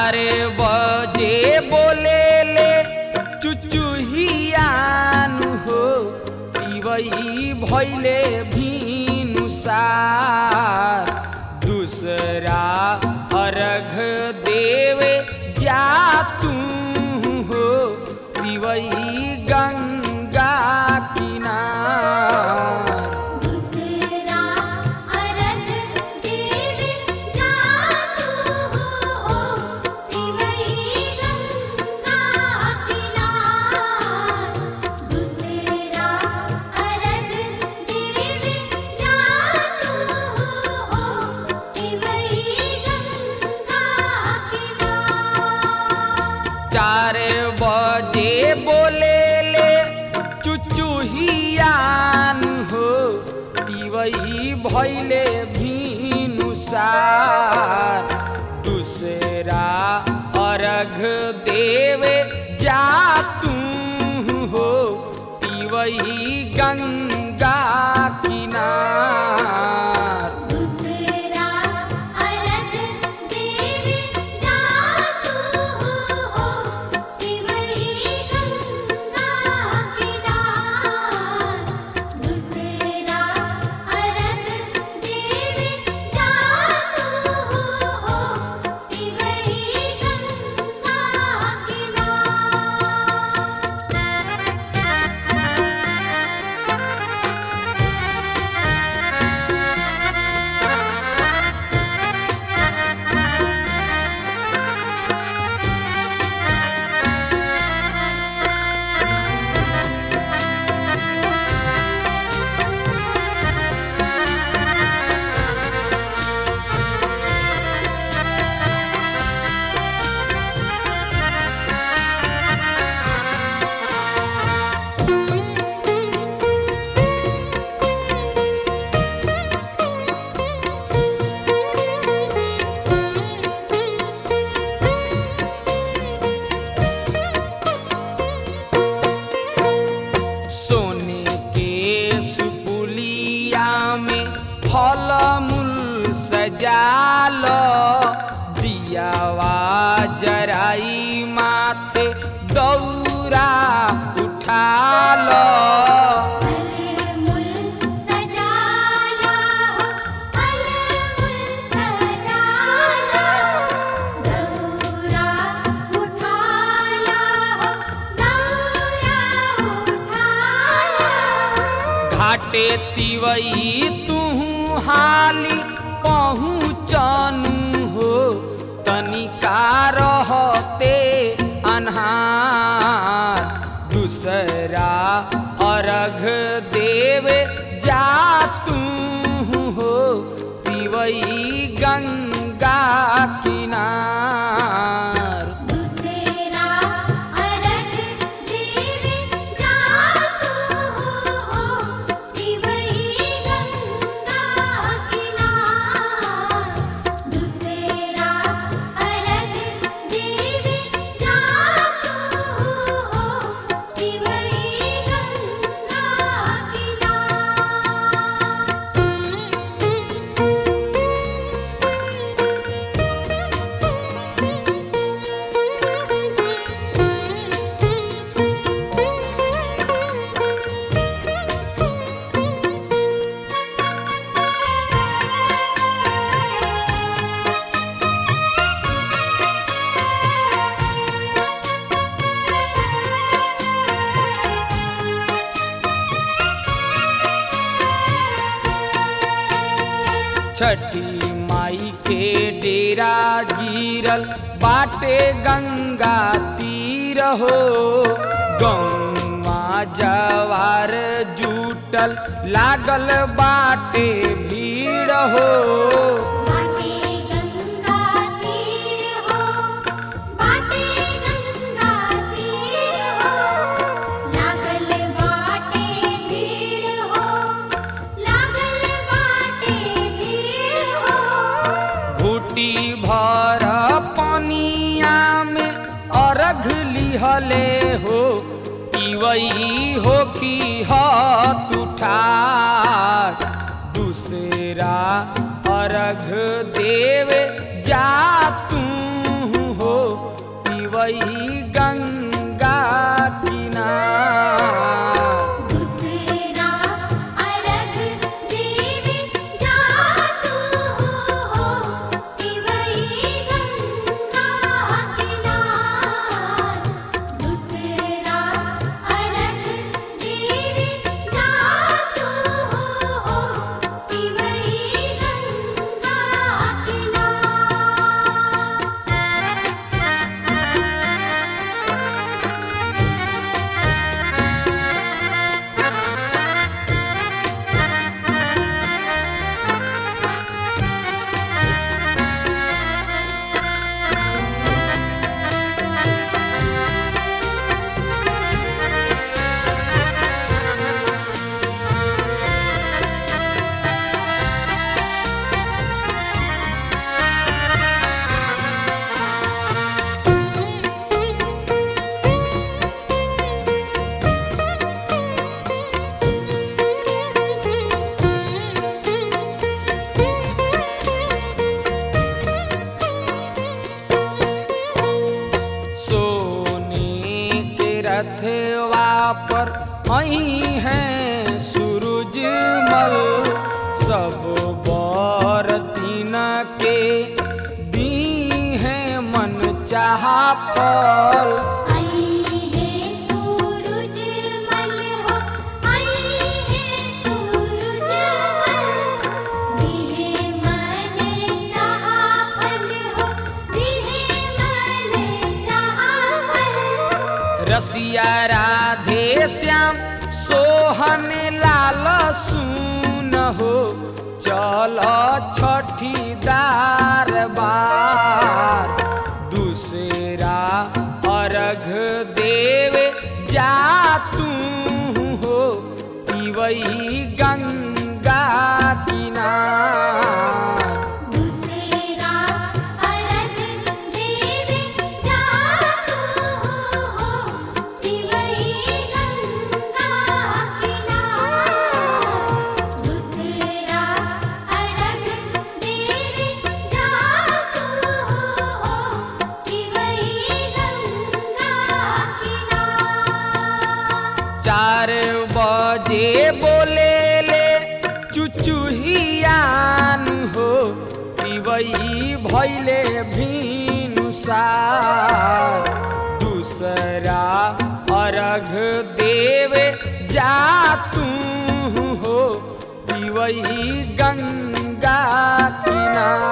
चार बजे बोले ले चुचुहियानु हो तिवई भैले भिनुसार दूसरा अर्घ देवे जा तू हो तिवई गंगा किनार दूसरा अरग देव जातु हो तिवई गंगा किनार दूसरा अरग देव जातु हो तिवई गंगा किनार चार बजे बोले ले चुचुहियान हो तिवई भैले भिनुसार दूसरा अर्घ देवे जा तू हो तिवई गंगा किनार दूसरा अरग देव जातु हो तिवई गंगा किनार दूसरा अरग देव जातु हो तिवई गंगा सोने के सुपुलिया में फल मूल सजाल दियावा जराई माथे दौरा उठाल अलमुल सजाला हो अलमुल सजाला दौरा उठाला हो दौरा उठाला घाटे तिवई तू हाली पहुँचनु हो तनिका रहते अन्हार दूसरा अर्घ देवे जा तू हो तिवई गंगा किनार दूसरा अरग देव जातु हो तिवई गंगा किनार दूसरा अरग देव जातु हो तिवई गंगा छठी माई के डेरा गिरल बाटे गंगा तीर हो गौवा जवार जुटल लागल बाटे भीड़ हो बाटे गंगा तीर हो बाटे गंगा तीर हो लागल बाटे भीड़ हो लागल बाटे भीड़ हो घुटी भर पनिया में अर्घ लिहले हो इवई होखी हत उठार दूसरा अर्घ देवे जा तू हो पिवई गंगा किनार दूसरा अरग देव जा तू हो पिवई गंगा किनार दूसरा अरग देव जा तू हो पिवई गंगा किनार सोने के रथवा पर आई हैं सूरजमल सब बर तीन के दी हैं मन चाह फल आई है सूरज मल हो आई है सूरज मल दिहे मन चाहा फल हो दिहे मन चाहा फल रसिया राधे श्याम सोहन लाल सुन हो चल छठी दार बार दूसरा अर्घ देव जा तू हो पिवई गंगा किनार दूसरा अरग देव जा तू हो पिवई गंगा किनार दूसरा अरग देव जा तू हो पिवई गंगा किनार चार बजे बोले ले चुचुहियान हो पिवई भैले भीनुसार दूसरा अर्घ देव जा तू हो पिवई गंगा किनार